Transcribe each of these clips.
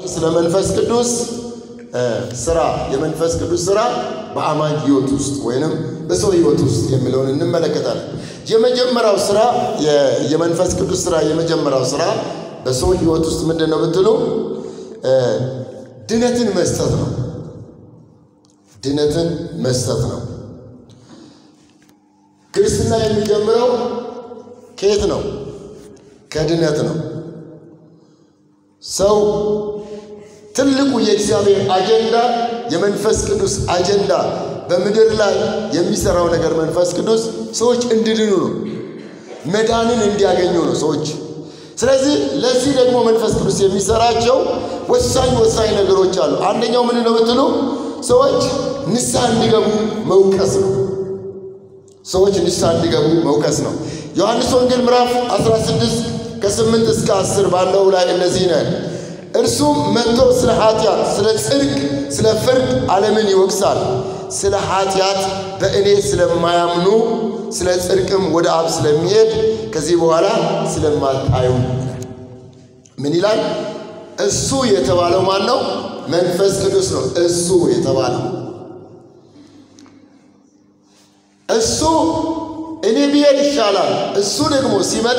ስለ መንፈስ ቅዱስ ስራ የመንፈስ ቅዱስ ስራ በአማኝ ህይወት ውስጥ ወይንም በሰው ህይወት ውስጥ የሚለውን እንመለከታለን። የመጀመሪያው ስራ የመንፈስ ቅዱስ ስራ የመጀመሪያው ስራ በሰው ህይወት ውስጥ ምንድን ነው ብትሉ ድነትን መስጠት ነው። ድነትን መስጠት ነው። ክርስትና የሚጀምረው ከየት ነው? ከድነት ነው። ሰው ትልቁ የእግዚአብሔር አጀንዳ የመንፈስ ቅዱስ አጀንዳ በምድር ላይ የሚሰራው ነገር መንፈስ ቅዱስ ሰዎች እንዲድኑ ነው፣ መዳንን እንዲያገኙ ነው ሰዎች። ስለዚህ ለዚህ ደግሞ መንፈስ ቅዱስ የሚሰራቸው ወሳኝ ወሳኝ ነገሮች አሉ። አንደኛው ምን ነው ብትሉ ሰዎች ንስሐ እንዲገቡ መውቀስ ነው። ሰዎች ንስሐ እንዲገቡ መውቀስ ነው። ዮሐንስ ወንጌል ምዕራፍ 16 ከ8 እስከ 10 ባለው ላይ እነዚህ ነን እርሱም መጥቶ ስለ ኃጢአት፣ ስለ ጽድቅ፣ ስለ ፍርድ ዓለምን ይወቅሳል። ስለ ኃጢአት በእኔ ስለማያምኑ ስለ ጽድቅም ወደ አብ ስለሚሄድ ከዚህ በኋላ ስለማታዩ ምን ይላል? እሱ የተባለው ማን ነው? መንፈስ ቅዱስ ነው። እሱ የተባለው እሱ እኔ ብሄድ ይሻላል። እሱ ደግሞ ሲመጣ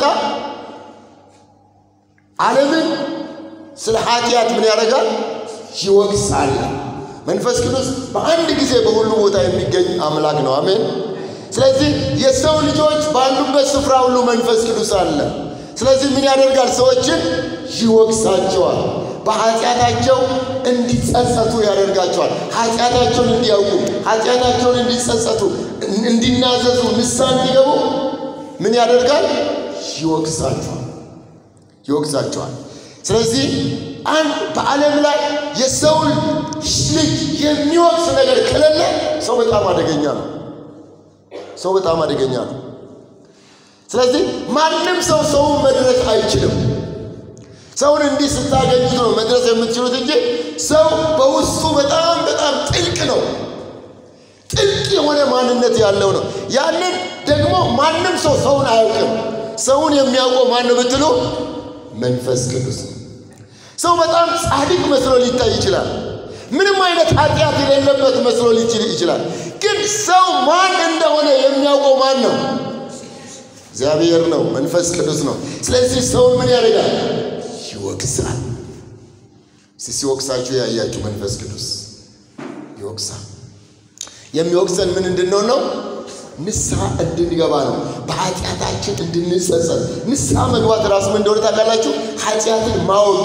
ዓለምን ስለ ኃጢአት ምን ያደርጋል? ይወቅሳል። መንፈስ ቅዱስ በአንድ ጊዜ በሁሉ ቦታ የሚገኝ አምላክ ነው። አሜን። ስለዚህ የሰው ልጆች ባሉበት ስፍራ ሁሉ መንፈስ ቅዱስ አለ። ስለዚህ ምን ያደርጋል? ሰዎችን ይወቅሳቸዋል። በኃጢአታቸው እንዲጸጸቱ ያደርጋቸዋል። ኃጢአታቸውን እንዲያውቁ፣ ኃጢአታቸውን እንዲጸጸቱ፣ እንዲናዘዙ፣ ንስሐ እንዲገቡ ምን ያደርጋል? ይወቅሳቸዋል ይወቅሳቸዋል። ስለዚህ አንድ በዓለም ላይ የሰውን ልጅ የሚወቅስ ነገር ከሌለ ሰው በጣም አደገኛ ነው። ሰው በጣም አደገኛ ነው። ስለዚህ ማንም ሰው ሰውን መድረስ አይችልም። ሰውን እንዲህ ስታገኙት ነው መድረስ የምትችሉት እንጂ ሰው በውስጡ በጣም በጣም ጥልቅ ነው። ጥልቅ የሆነ ማንነት ያለው ነው። ያንን ደግሞ ማንም ሰው ሰውን አያውቅም። ሰውን የሚያውቀው ማን ነው ብትሉ መንፈስ ቅዱስ ነው። ሰው በጣም ጻድቅ መስሎ ሊታይ ይችላል። ምንም አይነት ኃጢአት የሌለበት መስሎ ሊችል ይችላል። ግን ሰው ማን እንደሆነ የሚያውቀው ማን ነው? እግዚአብሔር ነው፣ መንፈስ ቅዱስ ነው። ስለዚህ ሰውን ምን ያደርጋል? ይወቅሳል። ሲወቅሳችሁ ያያችሁ መንፈስ ቅዱስ ይወቅሳል። የሚወቅሰን ምን እንድንሆን ነው? ንስሐ እንድንገባ ነው። በኃጢአታችን እንድንጸጸት። ንስሐ መግባት ራሱ ምን እንደሆነ ታውቃላችሁ? ኃጢአትን ማወቅ።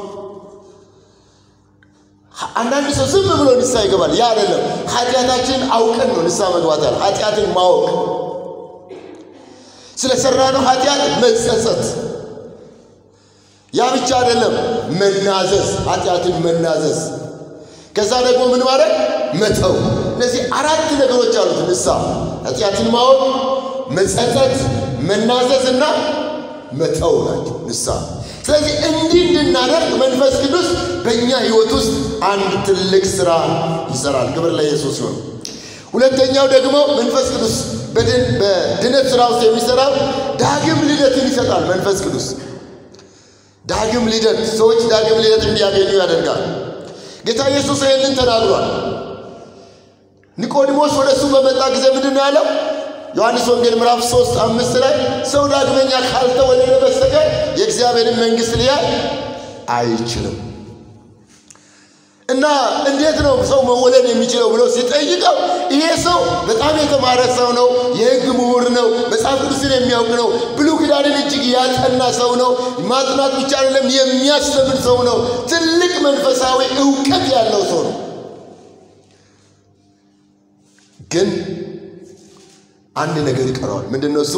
አንዳንድ ሰው ዝም ብሎ ንስሐ ይገባል። ያ አይደለም። ኃጢአታችንን አውቀን ነው ንስሐ መግባት ያለ። ኃጢአትን ማወቅ፣ ስለ ሰራነው ኃጢአት መጸጸት። ያ ብቻ አይደለም፣ መናዘዝ፣ ኃጢአትን መናዘዝ። ከዛ ደግሞ ምን ማድረግ መተው። እነዚህ አራት ነገሮች አሉት ንስሐ ኃጢአትን ማወቅ፣ መጸጸት፣ መናዘዝ እና መተው ናቸው ንስሐ። ስለዚህ እንዲህ እንድናደርግ መንፈስ ቅዱስ በእኛ ሕይወት ውስጥ አንድ ትልቅ ስራ ይሰራል። ክብር ለኢየሱስ ይሁን። ሁለተኛው ደግሞ መንፈስ ቅዱስ በድነት ስራ ውስጥ የሚሰራው ዳግም ልደትን ይሰጣል። መንፈስ ቅዱስ ዳግም ልደት፣ ሰዎች ዳግም ልደት እንዲያገኙ ያደርጋል። ጌታ ኢየሱስ ይህንን ተናግሯል። ኒቆዲሞስ ወደ እሱ በመጣ ጊዜ ምንድን ነው ያለው? ዮሐንስ ወንጌል ምዕራፍ ሶስት አምስት ላይ ሰው ዳግመኛ ካልተወለደ በስተቀር የእግዚአብሔርን መንግሥት ሊያይ አይችልም። እና እንዴት ነው ሰው መወለድ የሚችለው ብሎ ሲጠይቀው ይሄ ሰው በጣም የተማረ ሰው ነው፣ የሕግ ምሁር ነው፣ መጽሐፍ ቅዱስን የሚያውቅ ነው፣ ብሉይ ኪዳንን እጅግ ያጠና ሰው ነው፣ ማጥናት ብቻ አይደለም የሚያስተምር ሰው ነው፣ ትልቅ መንፈሳዊ እውቀት ያለው ሰው ነው። ግን አንድ ነገር ይቀረዋል። ምንድን ነው እሱ?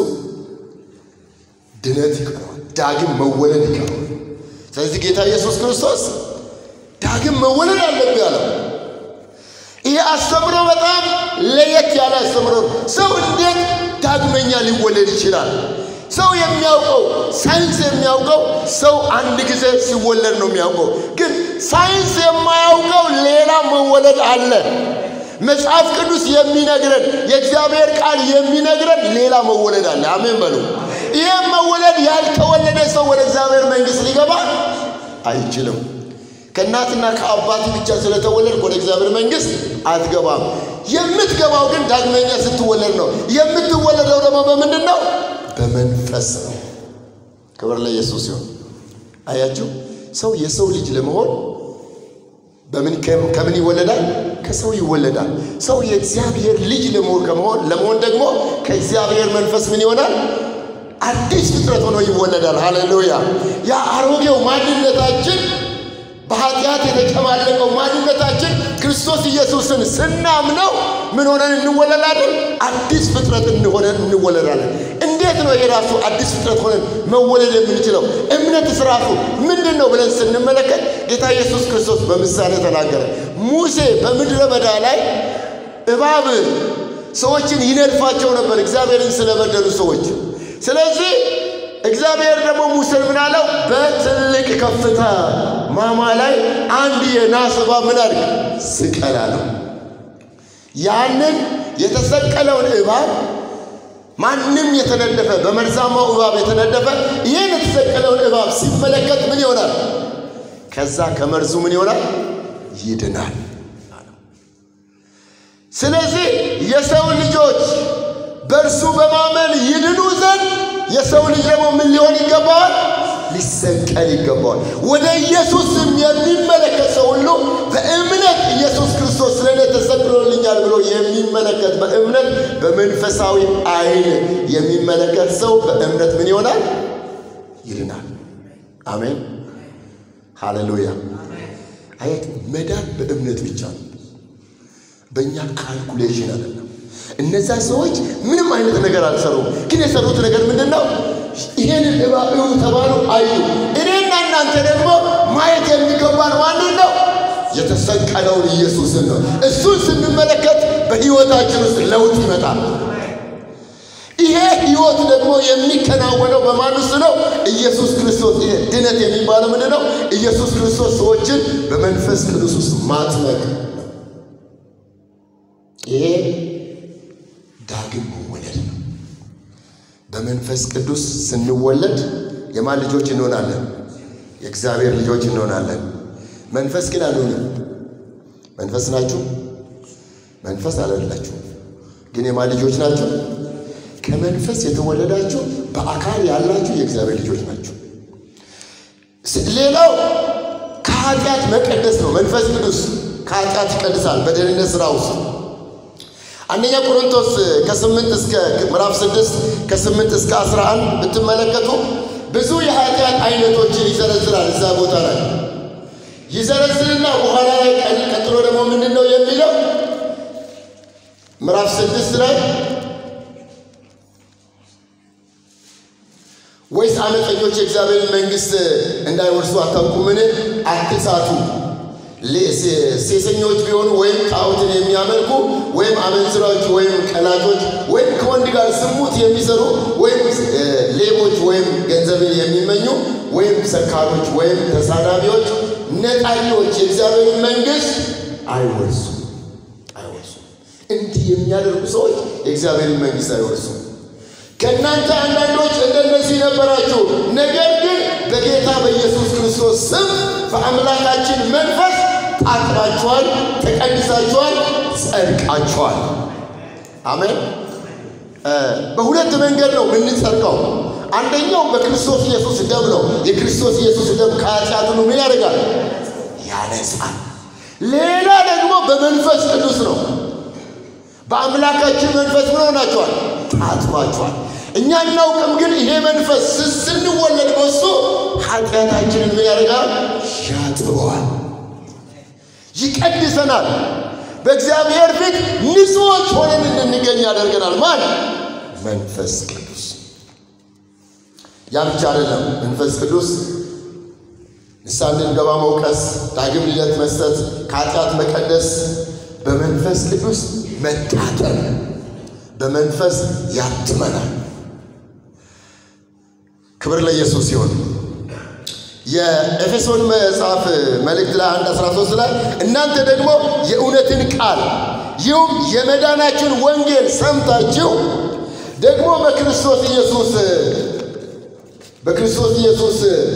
ድነት ይቀረዋል። ዳግም መወለድ ይቀረዋል። ስለዚህ ጌታ ኢየሱስ ክርስቶስ ዳግም መወለድ አለብህ ያለው ይሄ አስተምሮ በጣም ለየት ያለ አስተምሮ ነው። ሰው እንዴት ዳግመኛ ሊወለድ ይችላል? ሰው የሚያውቀው ሳይንስ የሚያውቀው ሰው አንድ ጊዜ ሲወለድ ነው የሚያውቀው። ግን ሳይንስ የማያውቀው ሌላ መወለድ አለ። መጽሐፍ ቅዱስ የሚነግረን የእግዚአብሔር ቃል የሚነግረን ሌላ መወለድ አለ። አሜን በሉ። ይህም መወለድ ያልተወለደ ሰው ወደ እግዚአብሔር መንግሥት ሊገባ አይችልም። ከእናትና ከአባት ብቻ ስለተወለድክ ወደ እግዚአብሔር መንግሥት አትገባም። የምትገባው ግን ዳግመኛ ስትወለድ ነው። የምትወለደው ደግሞ በምንድን ነው? በመንፈስ ነው። ክብር ለኢየሱስ ሲሆን አያችሁ፣ ሰው የሰው ልጅ ለመሆን በምን ከምን ይወለዳል? ከሰው ይወለዳል። ሰው የእግዚአብሔር ልጅ ለመሆን ከመሆን ለመሆን ደግሞ ከእግዚአብሔር መንፈስ ምን ይሆናል? አዲስ ፍጥረት ሆኖ ይወለዳል። ሃሌሉያ! ያ አሮጌው ማንነታችን በኃጢአት የተጨማለቀው ማንነታችን ክርስቶስ ኢየሱስን ስናምነው ምን ሆነን እንወለዳለን? አዲስ ፍጥረት እንሆነን እንወለዳለን። እንዴት ነው የራሱ አዲስ ፍጥረት ሆነን መወለድ የምንችለው? እምነትስ ራሱ ምንድን ነው ብለን ስንመለከት ጌታ ኢየሱስ ክርስቶስ በምሳሌ ተናገረ። ሙሴ በምድረ በዳ ላይ እባብ ሰዎችን ይነድፋቸው ነበር፣ እግዚአብሔርን ስለበደሉ ሰዎች። ስለዚህ እግዚአብሔር ደግሞ ሙሴን ምን አለው? በትልቅ ከፍታ ማማ ላይ አንድ የናስ እባብ ምን አድርግ ስቀል አለው። ያንን የተሰቀለውን እባብ ማንም የተነደፈ በመርዛማው እባብ የተነደፈ ይህን የተሰቀለውን እባብ ሲመለከት ምን ይሆናል? ከዛ ከመርዙ ምን ይሆናል? ይድናል። ስለዚህ የሰው ልጆች በእርሱ በማመን ይድኑ ዘንድ የሰው ልጅ ደግሞ ምን ሊሆን ይገባዋል? ሊሰቀል ይገባዋል። ወደ ኢየሱስም የሚመለከት ሰው ሁሉ በእምነት ኢየሱስ ክርስቶስ ስለ እኔ ተሰቅሎልኛል ብሎ የሚመለከት በእምነት በመንፈሳዊ ዓይን የሚመለከት ሰው በእምነት ምን ይሆናል? ይድናል። አሜን፣ ሃሌሉያ። አየት መዳን በእምነት ብቻ ነው፣ በእኛ ካልኩሌሽን አይደለም። እነዛ ሰዎች ምንም አይነት ነገር አልሰሩም፣ ግን የሰሩት ነገር ምንድን ነው? ይህንን እባብ እዩ ተባሉ፣ አዩ። እኔና እናንተ ደግሞ ማየት የሚገባን ማንን ነው? የተሰቀለውን ኢየሱስን ነው። እሱን ስንመለከት በሕይወታችን ውስጥ ለውጥ ይመጣል። ይሄ ሕይወት ደግሞ የሚከናወነው በማን ውስጥ ነው? ኢየሱስ ክርስቶስ። ይሄ ድነት የሚባለው ምንድን ነው? ኢየሱስ ክርስቶስ ሰዎችን በመንፈስ ቅዱስ ውስጥ ማጥመቅ ነው። ይሄ ዳግም መወለድ ነው። በመንፈስ ቅዱስ ስንወለድ የማን ልጆች እንሆናለን? የእግዚአብሔር ልጆች እንሆናለን። መንፈስ ግን አልሆንም። መንፈስ ናችሁ? መንፈስ አላላችሁ፣ ግን የማን ልጆች ናችሁ? ከመንፈስ የተወለዳችሁ በአካል ያላችሁ የእግዚአብሔር ልጆች ናችሁ። ሌላው ከኃጢአት መቀደስ ነው። መንፈስ ቅዱስ ከኃጢአት ይቀድሳል በደህንነት ሥራ ውስጥ አንደኛ ቆሮንቶስ ከስምንት እስከ ምዕራፍ ስድስት ከስምንት እስከ አስራ አንድ ብትመለከቱ ብዙ የኃጢአት አይነቶችን ይዘረዝራል። እዛ ቦታ ላይ ይዘረዝርና በኋላ ላይ ቀጥሎ ደግሞ ምንድን ነው የሚለው ምዕራፍ ስድስት ላይ ወይስ አመፀኞች የእግዚአብሔርን መንግሥት እንዳይወርሱ አታውቁምን? አትሳቱ ሴሰኞች ቢሆኑ ወይም ጣዖትን የሚያመልኩ ወይም አመንዝራዎች ወይም ቀላጮች ወይም ከወንድ ጋር ዝሙት የሚሰሩ ወይም ሌቦች ወይም ገንዘብን የሚመኙ ወይም ሰካሮች ወይም ተሳዳቢዎች፣ ነጣቂዎች የእግዚአብሔርን መንግሥት አይወርሱም አይወርሱም። እንዲህ የሚያደርጉ ሰዎች የእግዚአብሔርን መንግሥት አይወርሱም። ከእናንተ አንዳንዶች እንደነዚህ ነበራችሁ፣ ነገር ግን በጌታ በኢየሱስ ክርስቶስ ስም በአምላካችን መንፈስ ታጥባችኋል፣ ተቀድሳችኋል፣ ጸድቃችኋል። አሜን። በሁለት መንገድ ነው የምንጸድቀው። አንደኛው በክርስቶስ ኢየሱስ ደም ነው። የክርስቶስ ኢየሱስ ደም ከኃጢአት ሁሉ ምን ያደርጋል? ያነጻል። ሌላ ደግሞ በመንፈስ ቅዱስ ነው። በአምላካችን መንፈስ ምን ሆናችኋል? ታጥባችኋል። እኛ እናውቅም፣ ግን ይሄ መንፈስ ስንወለድ በሱ ኃጢአታችንን ምን ያደርጋል? ያጥበዋል፣ ይቀድሰናል። በእግዚአብሔር ፊት ንጹዎች ሆነን እንድንገኝ ያደርገናል። ማን? መንፈስ ቅዱስ። ያ ብቻ አይደለም። መንፈስ ቅዱስ ንስሐ እንድንገባ መውቀስ፣ ዳግም ልደት መስጠት፣ ከኃጢአት መቀደስ፣ በመንፈስ ቅዱስ መታጠብ፣ በመንፈስ ያትመናል። ክብር ለኢየሱስ ሲሆን የኤፌሶን መጽሐፍ መልእክት ላይ 1 13 ላይ እናንተ ደግሞ የእውነትን ቃል ይህም የመዳናችን ወንጌል ሰምታችሁ ደግሞ በክርስቶስ ኢየሱስ በክርስቶስ ኢየሱስ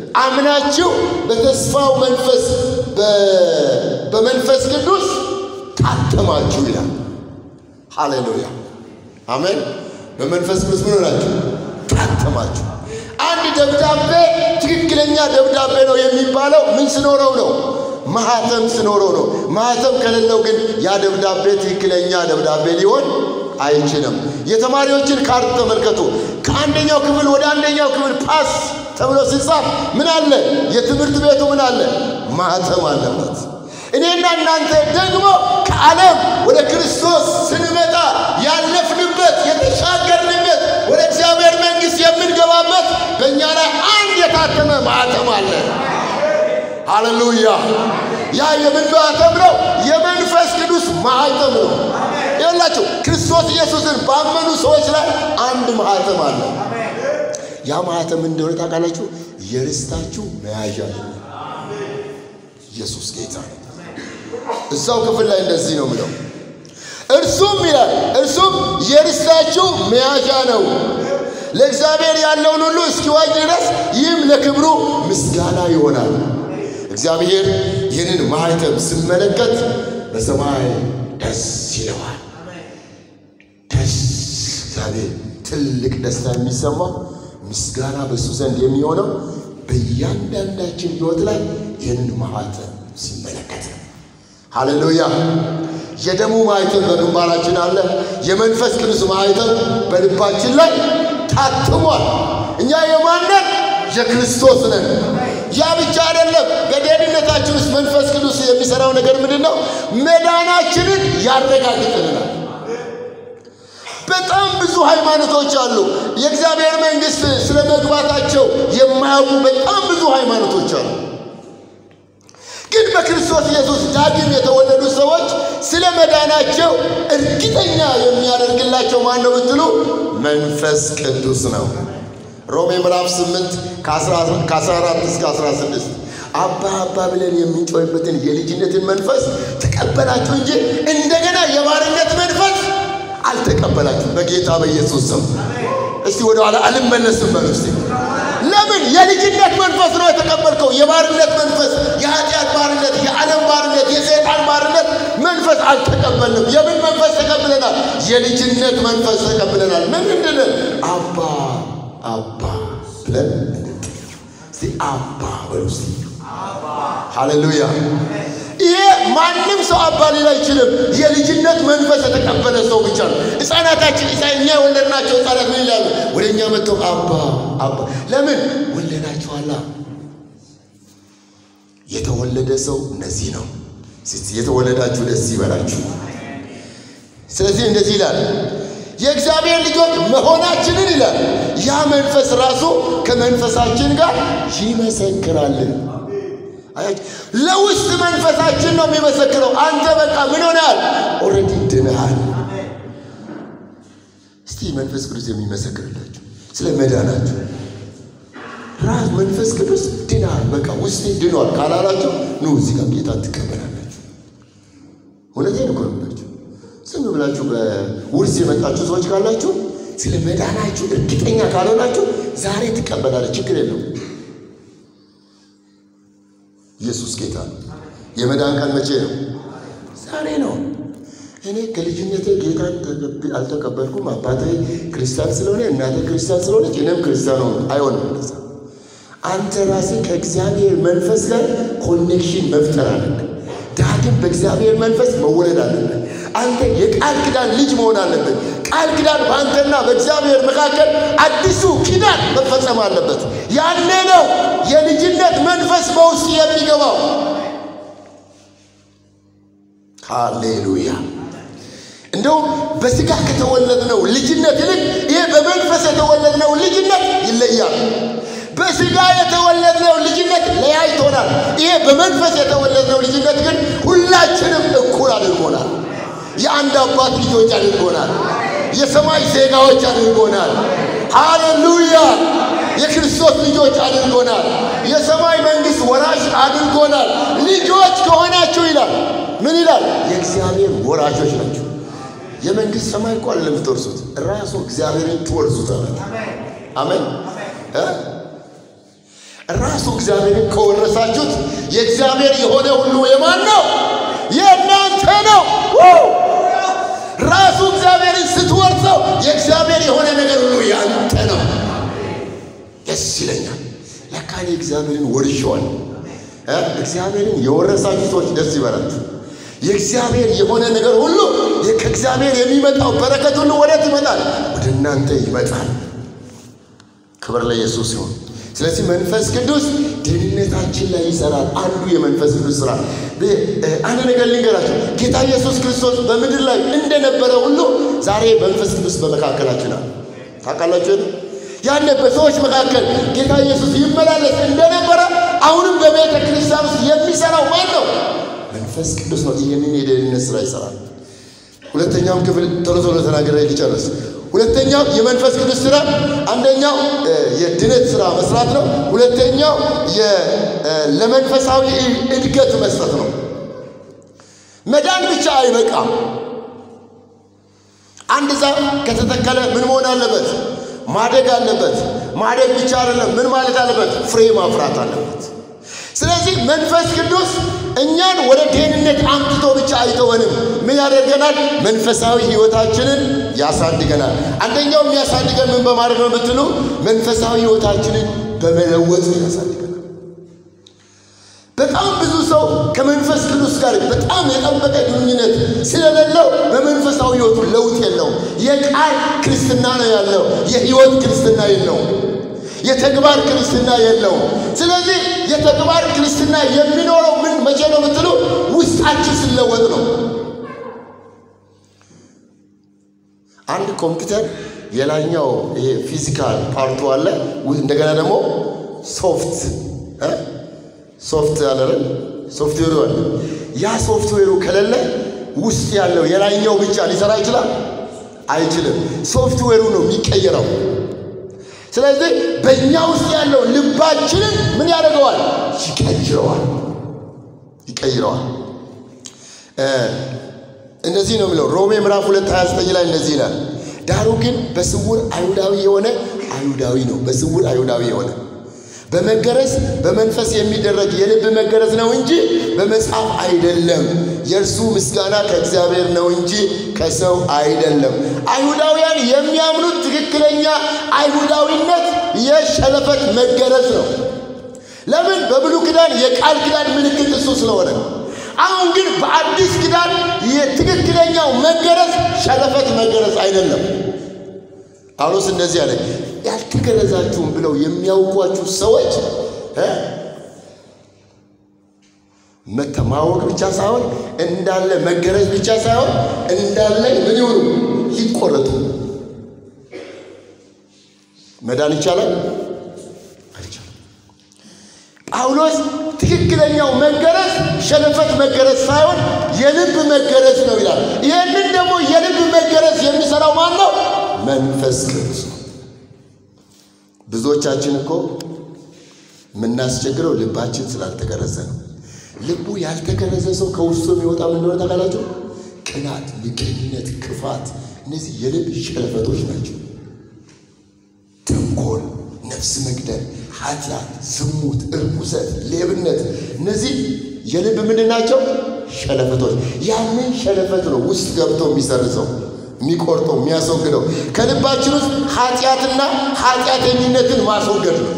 አምናችሁ በተስፋው መንፈስ በመንፈስ ቅዱስ ታተማችሁ ይላል። ሃሌሉያ አሜን። በመንፈስ ቅዱስ ምን ሆናችሁ? ታተማችሁ። አንድ ደብዳቤ ትክክለኛ ደብዳቤ ነው የሚባለው ምን ስኖረው ነው? ማህተም ስኖረው ነው። ማህተም ከሌለው ግን ያ ደብዳቤ ትክክለኛ ደብዳቤ ሊሆን አይችልም። የተማሪዎችን ካርድ ተመልከቱ። ከአንደኛው ክፍል ወደ አንደኛው ክፍል ፓስ ተብሎ ሲጻፍ ምን አለ? የትምህርት ቤቱ ምን አለ? ማህተም አለበት። እኔና እናንተ ደግሞ ከዓለም ወደ ክርስቶስ ስንመጣ ያለፍንበት የተሻገርንበት ወደ እግዚአብሔር መንግሥት የምንገባበት በእኛ ላይ አንድ የታተመ ማህተም አለ። ሃሌሉያ! ያ የምን ማህተም ነው? የመንፈስ ቅዱስ ማህተም ነው። ይኸውላችሁ ክርስቶስ ኢየሱስን ባመኑ ሰዎች ላይ አንድ ማህተም አለ። ያ ማህተም እንደሆነ ታውቃላችሁ? የርስታችሁ መያዣ ነው። ኢየሱስ ጌታ ነው። እዛው ክፍል ላይ እንደዚህ ነው ምለው እርሱም ይላል እርሱም የርስታችሁ መያዣ ነው ለእግዚአብሔር ያለውን ሁሉ እስኪዋጅ ድረስ ይህም ለክብሩ ምስጋና ይሆናል። እግዚአብሔር ይህንን ማኅተም ስመለከት በሰማይ ደስ ይለዋል። ደስ እግዚአብሔር ትልቅ ደስታ የሚሰማው ምስጋና በእሱ ዘንድ የሚሆነው በእያንዳንዳችን ሕይወት ላይ ይህንን ማኅተም ሲመለከት ነው። ሃሌሉያ! የደሙ ማኅተም በግንባራችን አለ። የመንፈስ ቅዱስ ማኅተም በልባችን ላይ ታትሟል። እኛ የማንን የክርስቶስ ነን። ያ ብቻ አይደለም። በደህንነታችን ውስጥ መንፈስ ቅዱስ የሚሰራው ነገር ምንድን ነው? መዳናችንን ያረጋግጥልናል። በጣም ብዙ ሃይማኖቶች አሉ። የእግዚአብሔር መንግሥት ስለ መግባታቸው የማያውቁ በጣም ብዙ ሃይማኖቶች አሉ። ግን በክርስቶስ ኢየሱስ ዳግም የተወለዱ ሰዎች ስለ መዳናቸው እርግጠኛ የሚያደርግላቸው ማን ነው ብትሉ መንፈስ ቅዱስ ነው። ሮሜ ምዕራፍ 8 ከ14 እስከ 16 አባ አባ ብለን የምንጮህበትን የልጅነትን መንፈስ ተቀበላችሁ እንጂ እንደገና የባርነት መንፈስ አልተቀበላችሁ በጌታ በኢየሱስ ስም። እስቲ ወደ ኋላ አልመለስም በሉ እስቲ። ለምን የልጅነት መንፈስ ነው የተቀበልከው? የባርነት መንፈስ፣ የኃጢአት ባርነት፣ የዓለም ባርነት፣ የሰይጣን ባርነት መንፈስ አልተቀበልንም። የምን መንፈስ ተቀብለናል? የልጅነት መንፈስ ተቀብለናል። ምን እንድንል አባ አባ ብለን እንድንጠራ። እስቲ አባ በሉ እስቲ። ሃሌሉያ። ይሄ ማንም ሰው አባ ሊል አይችልም። የልጅነት መንፈስ የተቀበለ ሰው ብቻ ነው። ሕፃናታችን እኛ የወለድናቸው ሕፃናት ምን ይላሉ? ወደ እኛ መጥተው አባ አባ። ለምን ወለዳችኋላ? የተወለደ ሰው እነዚህ ነው። የተወለዳችሁ ደስ ይበላችሁ። ስለዚህ እንደዚህ ይላል የእግዚአብሔር ልጆች መሆናችንን ይላል ያ መንፈስ ራሱ ከመንፈሳችን ጋር ይመሰክራልን። ለውስጥ መንፈሳችን ነው የሚመሰክረው። አንተ በቃ ምን ሆነሃል? ኦልሬዲ ድነሃል። እስቲ መንፈስ ቅዱስ የሚመሰክርላችሁ ስለ መዳናችሁ ራስ መንፈስ ቅዱስ ድናል፣ በቃ ውስጤ ድኗል ካላላችሁ ኑ እዚህ ጋር ጌታ ትቀበላላችሁ። እውነቴን እኮ ነው የምላችሁ። ዝም ብላችሁ በውርስ የመጣችሁ ሰዎች ካላችሁ ስለ መዳናችሁ እርግጠኛ ካልሆናችሁ ዛሬ ትቀበላለች፣ ችግር የለውም። ኢየሱስ ጌታ ነው። የመዳን ቀን መቼ ነው? ዛሬ ነው። እኔ ከልጅነቴ ጌታን አልተቀበልኩም። አባቴ ክርስቲያን ስለሆነ እናቴ ክርስቲያን ስለሆነች እኔም ክርስቲያን ሆነ አይሆንም። እንደዛ አንተ ራስህ ከእግዚአብሔር መንፈስ ጋር ኮኔክሽን መፍጠር አለብን። ዳግም በእግዚአብሔር መንፈስ መወለድ አለብን። አንተ የቃል ኪዳን ልጅ መሆን አለብን። ቃል ኪዳን በአንተና በእግዚአብሔር መካከል አዲሱ ኪዳን መፈጸም አለበት። ያኔ ነው የልጅነት መንፈስ በውስጥ የሚገባው። ሃሌሉያ። እንደውም በስጋ ከተወለድነው ልጅነት ይልቅ ይሄ በመንፈስ የተወለድነው ልጅነት ይለያል። በስጋ የተወለድነው ልጅነት ለያይቶናል። ይሄ በመንፈስ የተወለድነው ልጅነት ግን ሁላችንም እኩል አድርጎናል። የአንድ አባት ልጆች አድርጎናል። የሰማይ ዜጋዎች አድርጎናል። ሃሌሉያ! የክርስቶስ ልጆች አድርጎናል። የሰማይ መንግሥት ወራሽ አድርጎናል። ልጆች ከሆናችሁ ይላል ምን ይላል? የእግዚአብሔር ወራሾች ናቸው። የመንግሥት ሰማይ እኮ አይደለም የምትወርሱት፣ ራሱ እግዚአብሔርን ትወርሱታላችሁ። አሜን። ራሱ እግዚአብሔርን ከወረሳችሁት የእግዚአብሔር የሆነ ሁሉ የማን ነው? የእናንተ ነው። ራሱ እግዚአብሔርን ስትወርሰው የእግዚአብሔር የሆነ ነገር ሁሉ ያንተ ነው። ደስ ይለኛል። ለካ እኔ እግዚአብሔርን ወርሼዋለሁ። እግዚአብሔርን የወረሳችሁ ሰዎች ደስ ይበላችሁ። የእግዚአብሔር የሆነ ነገር ሁሉ ከእግዚአብሔር የሚመጣው በረከት ሁሉ ወዴት ይመጣል? ወደ እናንተ ይመጣል። ክብር ለኢየሱስ ይሁን። ስለዚህ መንፈስ ቅዱስ ደህንነታችን ላይ ይሰራል። አንዱ የመንፈስ ቅዱስ ስራ። አንድ ነገር ልንገራችሁ። ጌታ ኢየሱስ ክርስቶስ በምድር ላይ እንደነበረ ሁሉ ዛሬ መንፈስ ቅዱስ በመካከላችን አለ። ታውቃላችሁ? ያኔ በሰዎች መካከል ጌታ ኢየሱስ ይመላለስ እንደነበረ አሁንም በቤተ ክርስቲያን ውስጥ የሚሰራው ማን ነው? መንፈስ ቅዱስ ነው። ይህንን የደህንነት ስራ ይሰራል። ሁለተኛውም ክፍል ቶሎ ቶሎ ተናገረ ሊጨርስ። ሁለተኛው የመንፈስ ቅዱስ ስራ አንደኛው የድነት ስራ መስራት ነው። ሁለተኛው ለመንፈሳዊ እድገት መስጠት ነው። መዳን ብቻ አይበቃም። አንድ ዛፍ ከተተከለ ምን መሆን አለበት? ማደግ አለበት። ማደግ ብቻ አይደለም፣ ምን ማለት አለበት? ፍሬ ማፍራት አለበት። ስለዚህ መንፈስ ቅዱስ እኛን ወደ ደህንነት አምጥቶ ብቻ አይተወንም። ምን ያደርገናል? መንፈሳዊ ሕይወታችንን ያሳድገናል። አንደኛው የሚያሳድገን ምን በማድረግ ነው ብትሉ፣ መንፈሳዊ ሕይወታችንን በመለወጥ ያሳድገናል። በጣም ብዙ ሰው ከመንፈስ ቅዱስ ጋር በጣም የጠበቀ ግንኙነት ስለሌለው በመንፈሳዊ ሕይወቱ ለውጥ የለውም። የቃል ክርስትና ነው ያለው፣ የሕይወት ክርስትና የለውም። የተግባር ክርስትና የለውም። ስለዚህ የተግባር ክርስትና የሚኖረው ምን መቼ ነው ብትሉ ውስጣችን ሲለወጥ ነው። አንድ ኮምፒውተር የላኛው ይሄ ፊዚካል ፓርቱ አለ፣ እንደገና ደግሞ ሶፍት ሶፍት አለረን ሶፍትዌሩ አለ። ያ ሶፍትዌሩ ከሌለ ውስጥ ያለው የላይኛው ብቻ ሊሰራ ይችላል? አይችልም። ሶፍትዌሩ ነው የሚቀየረው። ስለዚህ በእኛ ውስጥ ያለው ልባችንን ምን ያደርገዋል? ይቀይረዋል ይቀይረዋል። እንደዚህ ነው የሚለው ሮሜ ምዕራፍ 2 29 ላይ እንደዚህ ይላል፣ ዳሩ ግን በስውር አይሁዳዊ የሆነ አይሁዳዊ ነው። በስውር አይሁዳዊ የሆነ በመገረዝ በመንፈስ የሚደረግ የልብ መገረዝ ነው እንጂ በመጽሐፍ አይደለም። የእርሱ ምስጋና ከእግዚአብሔር ነው እንጂ ከሰው አይደለም። አይሁዳውያን የሚያምኑት ትክክለኛ አይሁዳዊነት የሸለፈት መገረዝ ነው። ለምን? በብሉይ ኪዳን የቃል ኪዳን ምልክት እሱ ስለሆነ። አሁን ግን በአዲስ ኪዳን የትክክለኛው መገረዝ ሸለፈት መገረዝ አይደለም። ጳውሎስ እንደዚህ አለ፣ ያልተገረዛችሁም ብለው የሚያውቋችሁ ሰዎች ማወቅ ብቻ ሳይሆን እንዳለ መገረዝ ብቻ ሳይሆን እንዳለ ምን ይሆኑ ይቆረጡ። መዳን ይቻላል አይቻልም? ጳውሎስ ትክክለኛው መገረዝ ሸለፈት መገረዝ ሳይሆን የልብ መገረዝ ነው ይላል። ይህንን ደግሞ የልብ መገረዝ የሚሰራው ማን ነው? መንፈስ ቅዱስ ነው። ብዙዎቻችን እኮ የምናስቸግረው ልባችን ስላልተገረዘ ነው። ልቡ ያልተገረዘ ሰው ከውስጡ የሚወጣ ምን እንደሆነ ታውቃላችሁ? ቅናት፣ ምቀኝነት፣ ክፋት፣ እነዚህ የልብ ሸለፈቶች ናቸው። ተንኮል፣ ነፍስ መግደል፣ ኃጢአት፣ ዝሙት፣ እርኩሰት፣ ሌብነት፣ እነዚህ የልብ ምንድን ናቸው? ሸለፈቶች። ያንን ሸለፈት ነው ውስጥ ገብቶ የሚሰርዘው የሚቆርጠው የሚያስወግደው ከልባችን ውስጥ ኃጢአትና ኃጢአተኝነትን ማስወገድ ነው።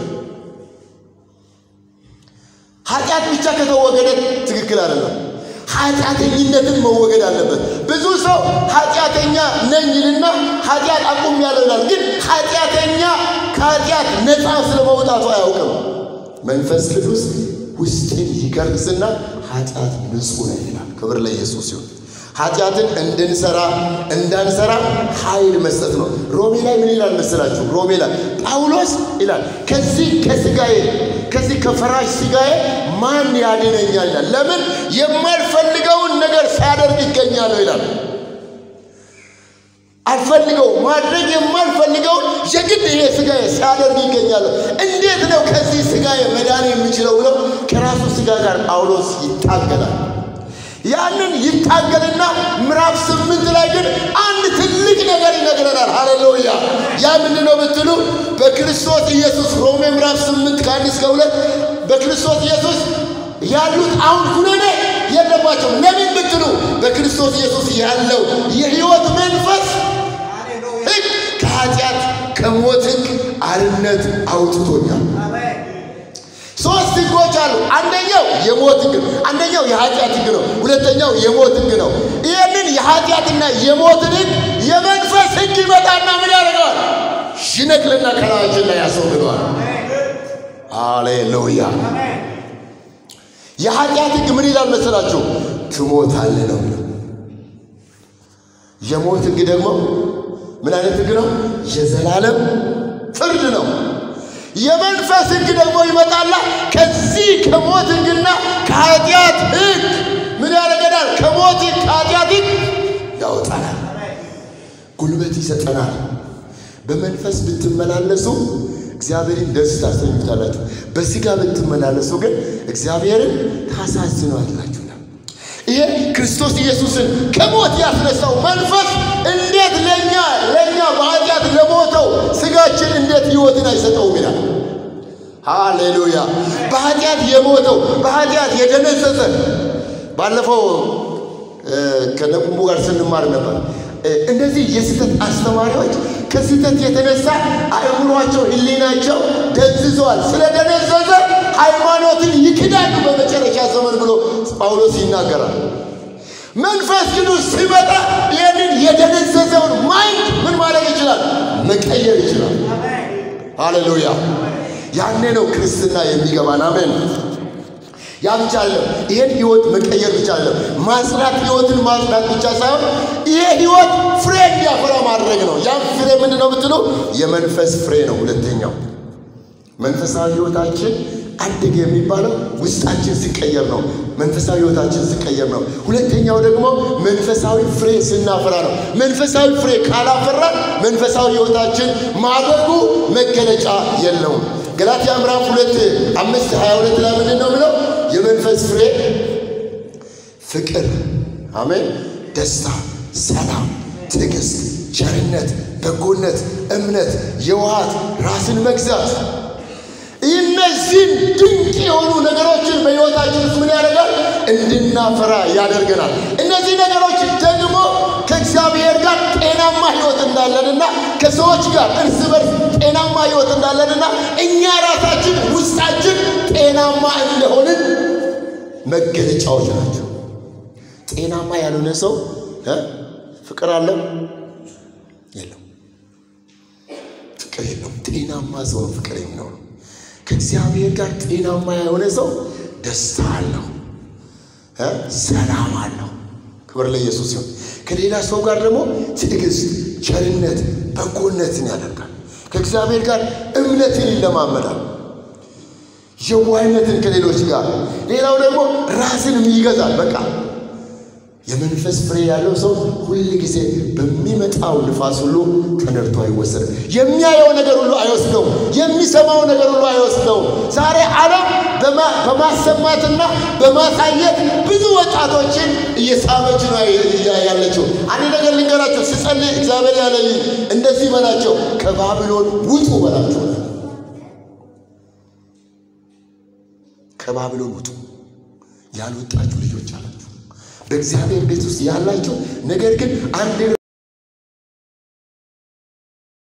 ኃጢአት ብቻ ከተወገደ ትክክል አይደለም። ኃጢአተኝነትን መወገድ አለበት። ብዙ ሰው ኃጢአተኛ ነኝ ይልና ኃጢአት አቁም ያለናል፣ ግን ኃጢአተኛ ከኃጢአት ነፃ ስለመውጣቱ አያውቅም። መንፈስ ቅዱስ ውስጥን ይገርዝና ኃጢአት ንጹሕ ነው ይላል። ክብር ለኢየሱስ ይሁን። ኃጢአትን እንድንሰራ እንዳንሰራ ኃይል መስጠት ነው። ሮሜ ላይ ምን ይላል መሰላችሁ? ሮሜ ላይ ጳውሎስ ይላል ከዚህ ከስጋዬ ከዚህ ከፈራሽ ስጋዬ ማን ያድነኛል ይላል። ለምን የማልፈልገውን ነገር ሳደርግ ይገኛለሁ ይላል። አልፈልገው ማድረግ የማልፈልገውን የግድ ይሄ ስጋዬ ሲያደርግ ይገኛለሁ። እንዴት ነው ከዚህ ስጋዬ መዳን የሚችለው ብለው ከራሱ ስጋ ጋር ጳውሎስ ይታገላል። ያንን ይታገልና ምዕራፍ ስምንት ላይ ግን አንድ ትልቅ ነገር ይነግረናል። ሃሌሉያ! ያ ምንድን ነው ብትሉ በክርስቶስ ኢየሱስ ሮሜ ምዕራፍ ስምንት ከአንድ እስከ ሁለት በክርስቶስ ኢየሱስ ያሉት አሁን ኩነኔ የለባቸውም። ለምን ብትሉ በክርስቶስ ኢየሱስ ያለው የሕይወት መንፈስ ሕግ ከኃጢአት ከሞት ሕግ አርነት አውጥቶኛል። ሶስት ሕጎች አሉ። አንደኛው የሞት ሕግ ነው። አንደኛው የኃጢአት ሕግ ነው። ሁለተኛው የሞት ሕግ ነው። ይህንን የኃጢአትና የሞትን ሕግ የመንፈስ ሕግ ይመጣና ምን ያደርገዋል? ይነቅልና ከላያችን ላይ ያስወግደዋል። አሌሉያ። የኃጢአት ሕግ ምን ይላል መሰላችሁ? ትሞታለህ ነው የሚለው። የሞት ሕግ ደግሞ ምን አይነት ሕግ ነው? የዘላለም ፍርድ ነው። የመንፈስ ሕግ ደግሞ ይመጣላ ከዚህ ከሞት ሕግና ከኃጢአት ሕግ ምን ያደርገናል? ከሞት ሕግ ከኃጢአት ሕግ ያወጣናል፣ ጉልበት ይሰጠናል። በመንፈስ ብትመላለሱ እግዚአብሔርን ደስ ታሰኙታላችሁ። በሥጋ ብትመላለሱ ግን እግዚአብሔርን ታሳዝኗላችሁ። ይሄ ክርስቶስ ኢየሱስን ከሞት ያስነሳው መንፈስ እንዴት ለእኛ ለእኛ በኃጢአት ለሞተው ሥጋችን እንዴት ሕይወትን አይሰጠውም ይላል። ሃሌሉያ! በኃጢአት የሞተው በኃጢአት የደነዘዘ ባለፈው ከነቁሙ ጋር ስንማር ነበር። እንደዚህ የስህተት አስተማሪዎች ከስህተት የተነሳ አእምሯቸው፣ ሕሊናቸው ደንዝዘዋል። ስለደነዘዘ ሃይማኖትን ይክዳሉ በመጨረሻ ዘመን ብሎ ጳውሎስ ይናገራል። መንፈስ ቅዱስ ሲመጣ ይህንን የደነዘዘውን ማይንድ ምን ማድረግ ይችላል? መቀየር ይችላል። ሃሌሉያ! ያኔ ነው ክርስትና የሚገባን። አሜን። ያ ብቻ አለም ይሄን ህይወት መቀየር ብቻ አለም ማጽናት፣ ህይወትን ማጽናት ብቻ ሳይሆን ይሄ ህይወት ፍሬ እንዲያፈራ ማድረግ ነው። ያም ፍሬ ምንድን ነው ብትሉ የመንፈስ ፍሬ ነው። ሁለተኛው መንፈሳዊ ህይወታችን አደገ የሚባለው ውስጣችን ሲቀየር ነው። መንፈሳዊ ህይወታችን ሲቀየር ነው። ሁለተኛው ደግሞ መንፈሳዊ ፍሬ ስናፈራ ነው። መንፈሳዊ ፍሬ ካላፈራን መንፈሳዊ ህይወታችን ማደጉ መገለጫ የለውም። ገላትያ ምዕራፍ ሁለት አምስት ሀያ ሁለት ላይ ምንድን ነው ብለው የመንፈስ ፍሬ ፍቅር፣ አሜን፣ ደስታ፣ ሰላም፣ ትዕግስት፣ ቸርነት፣ በጎነት፣ እምነት፣ የዋሃት፣ ራስን መግዛት እነዚህን ድንቅ የሆኑ ነገሮችን በሕይወታችን ውስጥ ምን ያደርጋል? እንድናፈራ ያደርገናል። እነዚህ ነገሮች ደግሞ ከእግዚአብሔር ጋር ጤናማ ሕይወት እንዳለንና ከሰዎች ጋር እርስ በርስ ጤናማ ሕይወት እንዳለንና እኛ ራሳችን ውስጣችን ጤናማ እንደሆንን መገለጫዎች ናቸው። ጤናማ ያልሆነ ሰው ፍቅር አለው የለው? ፍቅር የለውም። ጤናማ ሰው ፍቅር የሚኖረው ከእግዚአብሔር ጋር ጤናማ የሆነ ሰው ደስታ አለው፣ ሰላም አለው። ክብር ለኢየሱስ ሲሆን ከሌላ ሰው ጋር ደግሞ ትዕግስት፣ ቸርነት፣ በጎነትን ያደርጋል። ከእግዚአብሔር ጋር እምነትን ይለማመዳል፣ የዋህነትን ከሌሎች ጋር። ሌላው ደግሞ ራስንም ይገዛል። በቃ የመንፈስ ፍሬ ያለው ሰው ሁል ጊዜ በሚመጣው ንፋስ ሁሉ ተነድቶ አይወሰድም። የሚያየው ነገር ሁሉ አይወስደውም። የሚሰማው ነገር ሁሉ አይወስደውም። ዛሬ ዓለም በማሰማትና በማሳየት ብዙ ወጣቶችን እየሳበች ነው ያለችው። አንድ ነገር ልንገራቸው፣ ስጸልይ እግዚአብሔር ያለኝ እንደዚህ በላቸው፣ ከባቢሎን ውጡ በላቸው። ከባቢሎን ውጡ ያልወጣችሁ ልጆች አላችሁ በእግዚአብሔር ቤት ውስጥ ያላችሁ ነገር ግን አንድ